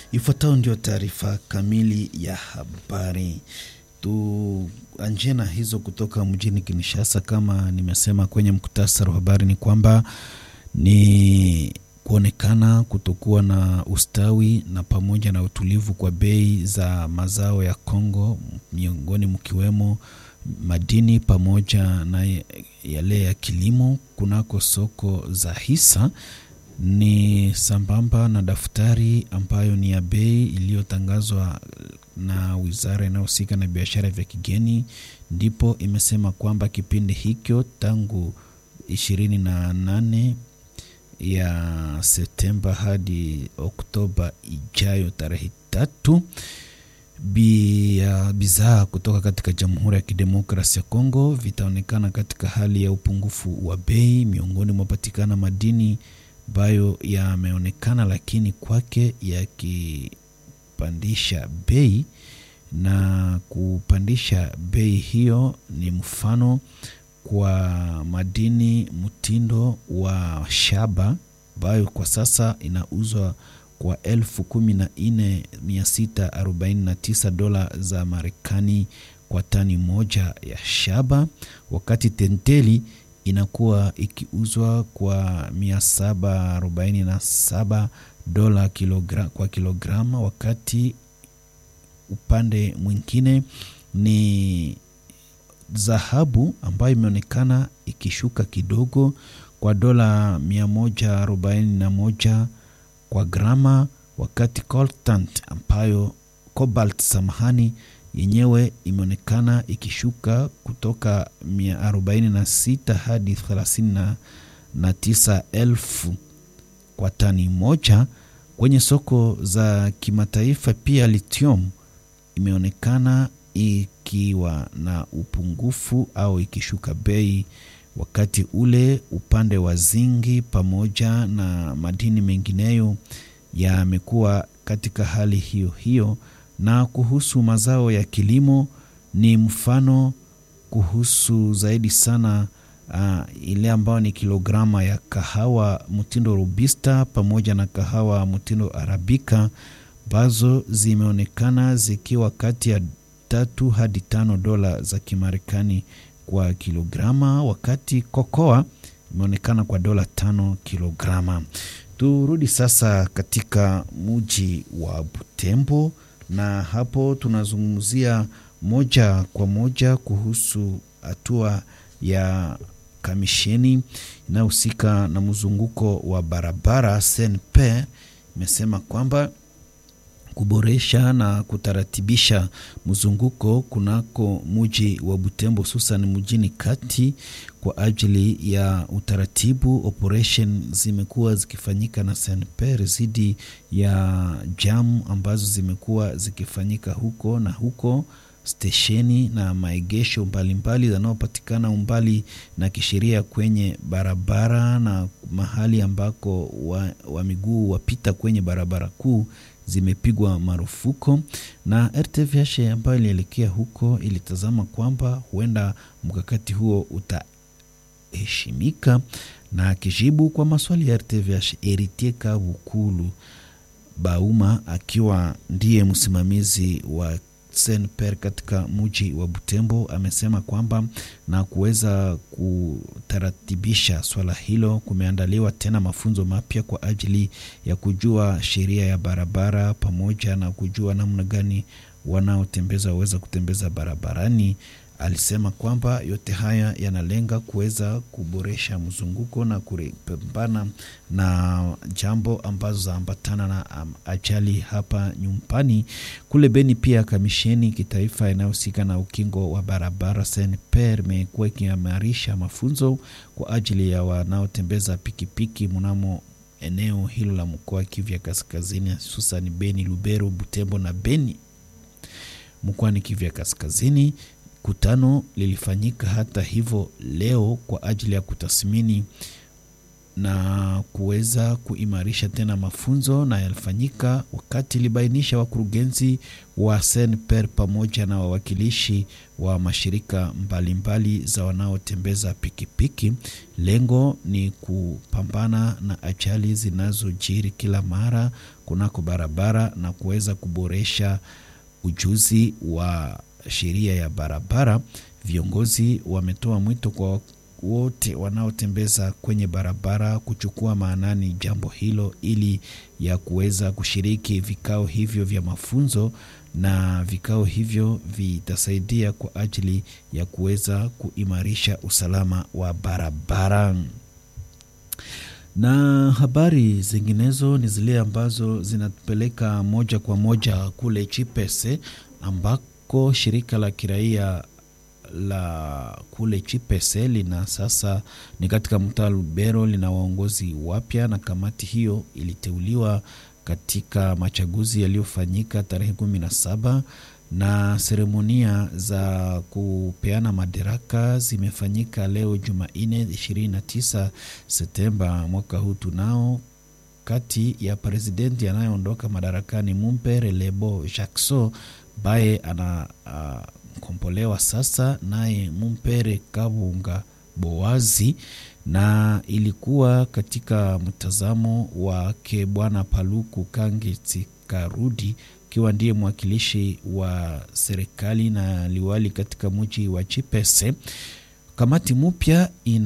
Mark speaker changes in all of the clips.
Speaker 1: Ifuatayo ndio taarifa kamili ya habari. Tuanzie na hizo kutoka mjini Kinshasa. Kama nimesema kwenye mkutasari wa habari, ni kwamba ni kuonekana kutokuwa na ustawi na pamoja na utulivu kwa bei za mazao ya Kongo, miongoni mkiwemo madini pamoja na yale ya kilimo kunako soko za hisa ni sambamba na daftari ambayo ni ya bei iliyotangazwa na wizara inayohusika na biashara vya kigeni, ndipo imesema kwamba kipindi hicho tangu ishirini na nane ya Septemba hadi Oktoba ijayo tarehe tatu bidhaa kutoka katika Jamhuri ya Kidemokrasia ya Kongo vitaonekana katika hali ya upungufu wa bei. Miongoni mwapatikana madini ambayo yameonekana lakini kwake yakipandisha bei, na kupandisha bei hiyo ni mfano kwa madini mtindo wa shaba ambayo kwa sasa inauzwa kwa elfu kumi na nne mia sita arobaini na tisa dola za Marekani kwa tani moja ya shaba, wakati tenteli inakuwa ikiuzwa kwa mia saba arobaini na saba dola kilogra, kwa kilograma, wakati upande mwingine ni dhahabu ambayo imeonekana ikishuka kidogo kwa dola mia moja arobaini na moja kwa grama, wakati coltant ambayo cobalt, samahani, yenyewe imeonekana ikishuka kutoka mia arobaini na sita hadi thelathini na tisa elfu kwa tani moja. Kwenye soko za kimataifa pia lithium imeonekana ikiwa na upungufu au ikishuka bei, wakati ule upande wa zingi pamoja na madini mengineyo yamekuwa katika hali hiyo hiyo. Na kuhusu mazao ya kilimo ni mfano kuhusu zaidi sana uh, ile ambayo ni kilograma ya kahawa mtindo robusta pamoja na kahawa mtindo arabika ambazo zimeonekana zikiwa kati ya tatu hadi tano dola za Kimarekani kwa kilograma, wakati kokoa imeonekana kwa dola tano kilograma. Turudi sasa katika muji wa Butembo, na hapo tunazungumzia moja kwa moja kuhusu hatua ya kamisheni inayohusika na mzunguko wa barabara SNP imesema kwamba kuboresha na kutaratibisha mzunguko kunako muji wa Butembo hususan mjini kati kwa ajili ya utaratibu. Operation zimekuwa zikifanyika na SNPR zidi ya jamu ambazo zimekuwa zikifanyika huko na huko stesheni na maegesho mbalimbali yanayopatikana umbali na kisheria kwenye barabara na mahali ambako wa, wa miguu wapita kwenye barabara kuu zimepigwa marufuku na RTVH ambayo ilielekea huko ilitazama kwamba huenda mkakati huo utaheshimika. Na akijibu kwa maswali ya RTVH, Eritie Kabukulu Bauma akiwa ndiye msimamizi wa SNPR katika muji wa Butembo amesema kwamba na kuweza kutaratibisha swala hilo, kumeandaliwa tena mafunzo mapya kwa ajili ya kujua sheria ya barabara pamoja na kujua namna gani wanaotembeza waweza kutembeza barabarani. Alisema kwamba yote haya yanalenga kuweza kuboresha mzunguko na kupambana na jambo ambazo zaambatana na um, ajali hapa nyumbani. Kule Beni pia kamisheni kitaifa inayohusika na ukingo wa barabara SNPR imekuwa ikiimarisha mafunzo kwa ajili ya wanaotembeza pikipiki mnamo eneo hilo la mkoa wa Kivu ya Kaskazini, hususan Beni, Lubero, Butembo na Beni mkoani Kivu ya Kaskazini. Kutano lilifanyika hata hivyo leo kwa ajili ya kutathmini na kuweza kuimarisha tena mafunzo, na yalifanyika wakati ilibainisha wakurugenzi wa SNPR pamoja na wawakilishi wa mashirika mbalimbali mbali za wanaotembeza pikipiki. Lengo ni kupambana na ajali zinazojiri kila mara kunako barabara na kuweza kuboresha ujuzi wa sheria ya barabara. Viongozi wametoa mwito kwa wote wanaotembeza kwenye barabara kuchukua maanani jambo hilo ili ya kuweza kushiriki vikao hivyo vya mafunzo, na vikao hivyo vitasaidia kwa ajili ya kuweza kuimarisha usalama wa barabara. Na habari zinginezo ni zile ambazo zinatupeleka moja kwa moja kule Chipese ambako shirika la kiraia la kule Chipese lina sasa ni katika mtaa Lubero, lina waongozi wapya, na kamati hiyo iliteuliwa katika machaguzi yaliyofanyika tarehe kumi na saba na seremonia za kupeana madaraka zimefanyika leo Jumanne 29 Septemba mwaka huu tunao kati ya presidenti anayeondoka madarakani Mumpere Lebo Jackson ambaye ana uh, kombolewa sasa naye Mumpere Kabunga Boazi, na ilikuwa katika mtazamo wake Bwana Paluku Kangeti Karudi akiwa ndiye mwakilishi wa serikali na liwali katika mji wa Chipese. Kamati mpya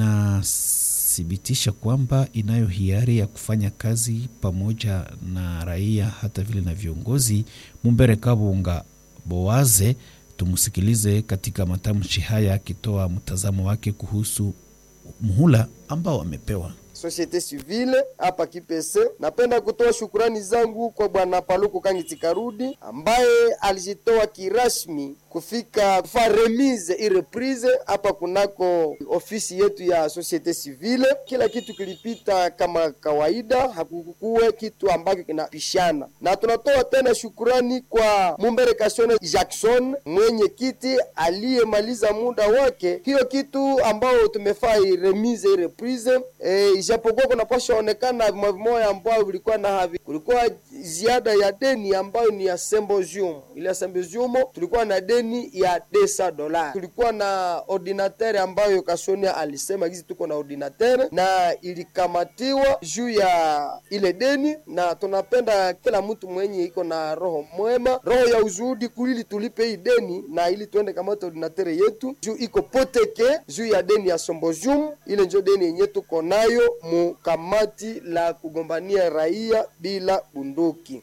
Speaker 1: inathibitisha kwamba inayo hiari ya kufanya kazi pamoja na raia hata vile na viongozi. Mumbere Kabunga Boaze Tumsikilize katika matamshi haya akitoa mtazamo wake kuhusu muhula ambao amepewa
Speaker 2: Societe civile hapa Kipese. Napenda kutoa shukurani zangu kwa bwana Paluku Kangiti Karudi ambaye alijitoa kirasmi kufika kufa remise ireprise hapa kunako ofisi yetu ya Societe Civile. Kila kitu kilipita kama kawaida, hakukuwe kitu ambacho kinapishana, na tunatoa tena shukurani kwa Mumbere Kashone Jackson mwenye kiti aliyemaliza muda wake. Hiyo kitu ambao tumefaa remise ireprise e, ijapokuwa kunapasha onekana vimoya ambao vilikuwa na havi, kulikuwa ziada ya deni ambayo ni ya symposium. Ile ya symposium tulikuwa na deni ya desa dola. Tulikuwa na ordinateur ambayo Kasonia alisema hizi tuko na ordinateur na ilikamatiwa juu ya ile deni, na tunapenda kila mtu mwenye iko na roho mwema, roho ya uzudi kulili tulipe hii deni na ili tuende kamata ordinateur yetu juu iko poteke juu ya deni ya symposium. Ile njo deni yenye tuko nayo mu kamati la kugombania raia bila bunduki.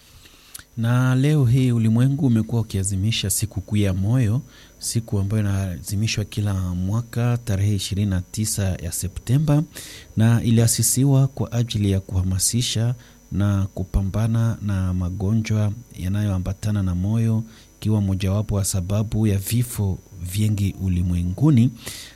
Speaker 1: Na leo hii ulimwengu umekuwa ukiazimisha siku kuu ya moyo, siku ambayo inaazimishwa kila mwaka tarehe 29 ya Septemba, na iliasisiwa kwa ajili ya kuhamasisha na kupambana na magonjwa yanayoambatana na moyo, ikiwa mojawapo wa sababu ya vifo vingi ulimwenguni.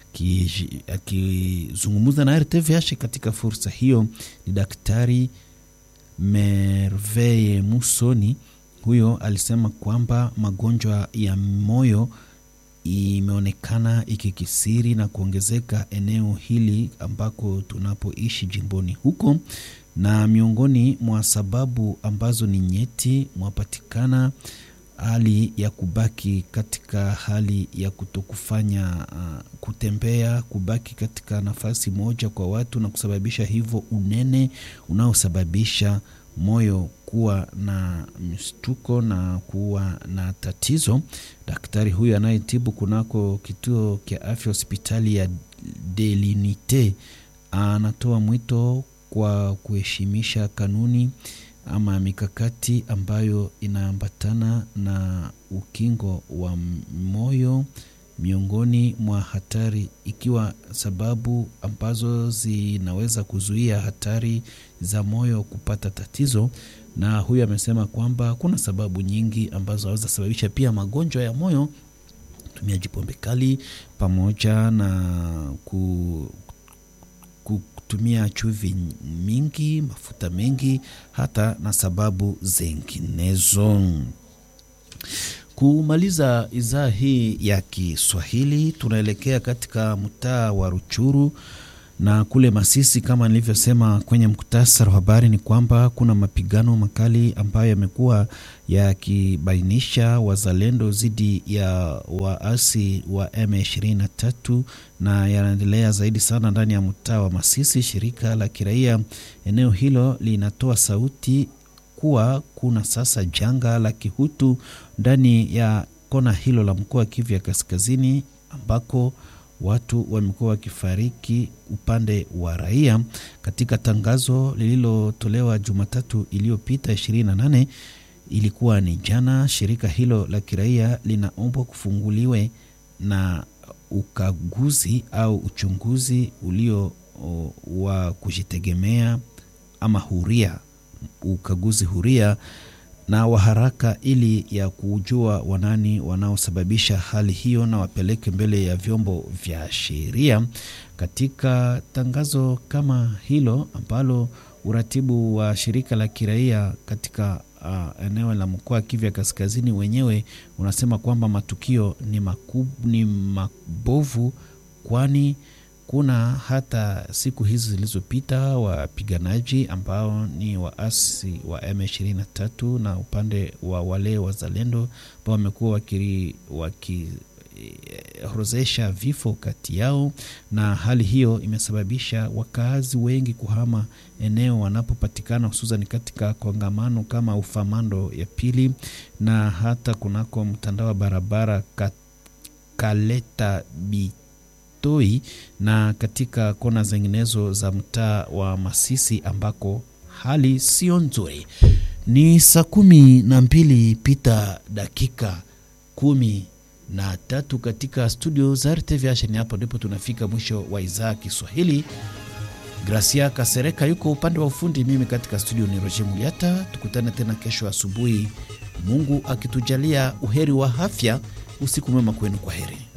Speaker 1: Akizungumza na RTVH katika fursa hiyo ni Daktari Merveille Musoni. Huyo alisema kwamba magonjwa ya moyo imeonekana ikikisiri na kuongezeka eneo hili ambako tunapoishi jimboni huko, na miongoni mwa sababu ambazo ni nyeti mwapatikana hali ya kubaki katika hali ya kutokufanya uh, kutembea, kubaki katika nafasi moja kwa watu na kusababisha hivyo unene unaosababisha moyo kuwa na mshtuko na kuwa na tatizo. Daktari huyu anayetibu kunako kituo cha afya hospitali ya Delinite anatoa mwito kwa kuheshimisha kanuni ama mikakati ambayo inaambatana na ukingo wa moyo miongoni mwa hatari, ikiwa sababu ambazo zinaweza kuzuia hatari za moyo kupata tatizo. Na huyu amesema kwamba kuna sababu nyingi ambazo zaweza sababisha pia magonjwa ya moyo, utumiaji pombe kali pamoja na ku kutumia chumvi mingi, mafuta mengi, hata na sababu zinginezo. Kumaliza idhaa hii ya Kiswahili, tunaelekea katika mtaa wa Ruchuru Na kule Masisi, kama nilivyosema kwenye mkutasari wa habari, ni kwamba kuna mapigano makali ambayo yamekuwa yakibainisha wazalendo dhidi ya waasi wa M23 na yanaendelea zaidi sana ndani ya mtaa wa Masisi. Shirika la kiraia eneo hilo linatoa sauti kuwa kuna sasa janga la kihutu ndani ya kona hilo la mkoa wa Kivu ya Kaskazini, ambako watu wamekuwa wakifariki upande wa raia. Katika tangazo lililotolewa Jumatatu iliyopita 28 ilikuwa ni jana, shirika hilo la kiraia linaombwa kufunguliwe na ukaguzi au uchunguzi ulio o, wa kujitegemea ama huria, ukaguzi huria na wa haraka ili ya kujua wanani wanaosababisha hali hiyo na wapeleke mbele ya vyombo vya sheria. Katika tangazo kama hilo ambalo uratibu wa shirika la kiraia katika uh, eneo la mkoa wa Kivu ya Kaskazini wenyewe unasema kwamba matukio ni, makub, ni mabovu kwani kuna hata siku hizi zilizopita wapiganaji ambao ni waasi wa M23 na upande wa wale wazalendo ambao wamekuwa wakiorodhesha vifo kati yao, na hali hiyo imesababisha wakaazi wengi kuhama eneo wanapopatikana, hususan katika kongamano kama Ufamando ya pili na hata kunako mtandao wa barabara Kaleta bi toi na katika kona zinginezo za mtaa wa Masisi ambako hali sio nzuri. Ni saa kumi na mbili pita dakika kumi na tatu katika studio za RTVH. Ni hapo ndipo tunafika mwisho wa idhaa Kiswahili. Gracia Kasereka yuko upande wa ufundi, mimi katika studio ni Roger Muliata. Tukutane tena kesho asubuhi, Mungu akitujalia uheri wa afya. Usiku mwema kwenu, kwa heri.